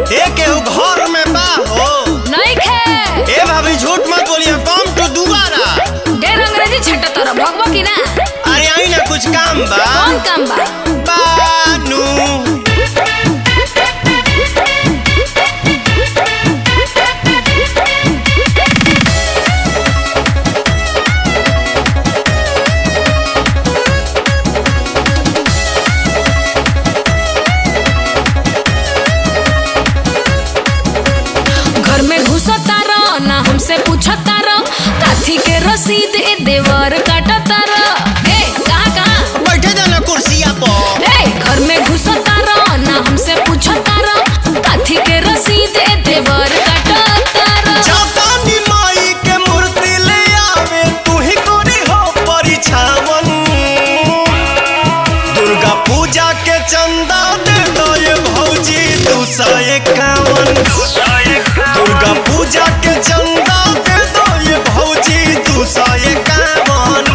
ए केहू घर में बा हो नहीं खे ए भाभी झूठ मत बोलिए कम टू दोबारा ढेर अंग्रेजी छट्टा तोरा भगवा की ना अरे आई ना कुछ काम बा कौन काम बा बानू घर में घुसता रह ना हमसे पूछता रह काथी के रसीद ए देवर काटता रह ए कहाँ कहाँ बैठे जाना कुर्सिया पर ए घर में घुसता रह ना हमसे पूछता रह काथी के रसीद ए देवर काटता रह जापानी माई के मूर्ति ले आवे तू ही कोरी हो परिछावन दुर्गा पूजा के चंदा दे दो ये भौजी दू सौ इक्यावन दुर्गा पूजा के चंदा दे दो ये भौजी दू सौ इक्यावन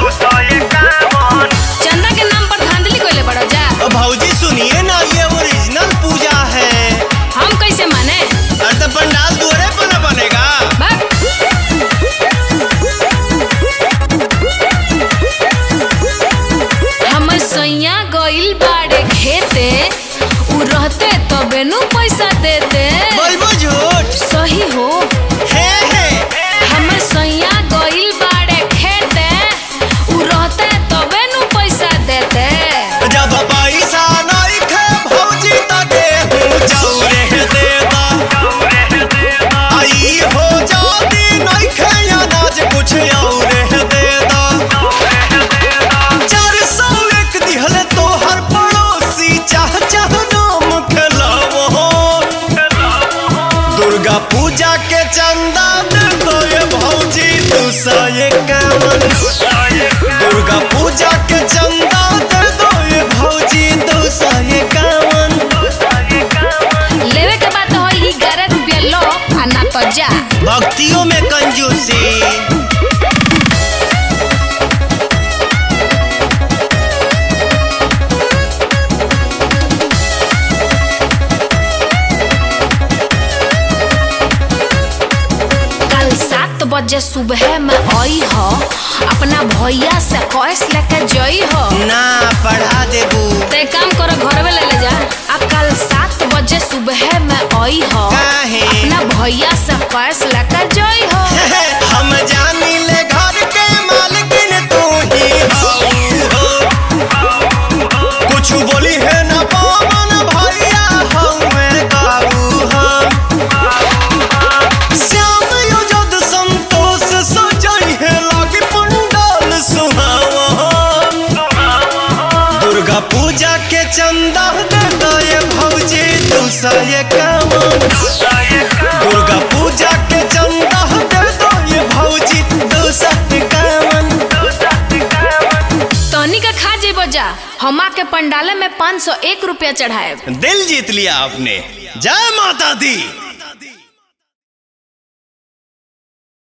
चंदा के नाम पर धांधली कोइले बड़ो जा भौजी सुनिए ना ये ओरिजिनल पूजा है हम कैसे माने अरे तो पंडाल दुआरे पर न बनेगा बाप हमर सैया गइल बाड़े खेते उ रहते तबे नु पैसा देते बोलबो झूठ सही हो हे हे हमर सैया गइल बाड़े खेते उ रहते तबे नु पैसा देते जब पैसा नहीं खे भौजी तके हूँ जौरे देता आई हो जाती नहीं खे अनाज कुछ और देता चार सौ एक दिहले तो हर पड़ोसी चाह चाह नाम खेलावो दुर्गा पूजा के चंदा दे दो ये भौजी दू सौ इक्यावन दुर्गा पूजा के चंदा दे दो ये भौजी दो सौ इक्यावन लेवे के बात हो ई 11 रुपया लो आ ना तो जा भक्तियों में कंजूसी कल सात बजे सुबह में आई हो अपना भैया से कैश लेके जई हो ना पढ़ा देबू ते काम करो घर में ले ले जा आ कल सात बजे सुबह में आई हो काहे? अपना भैया से कैश लेके जई हो हम जानी ले घर के मालकिन तू ही हो कुछ बोली है ना पवन भैया हमें काबू हम श्याम युजद संतोष सजई है लागे पंडाल सुहावन दुर्गा पूजा के चंदा दे दो ये भौजी दू सौ इक्यावन दुर्गा पूजा के चंदा दे दो ये भौजी दू सौ इक्यावन तनी का खा जेबो जा हमा के पंडाले में 501 रुपया चढ़ाए दिल जीत लिया आपने जय माता दी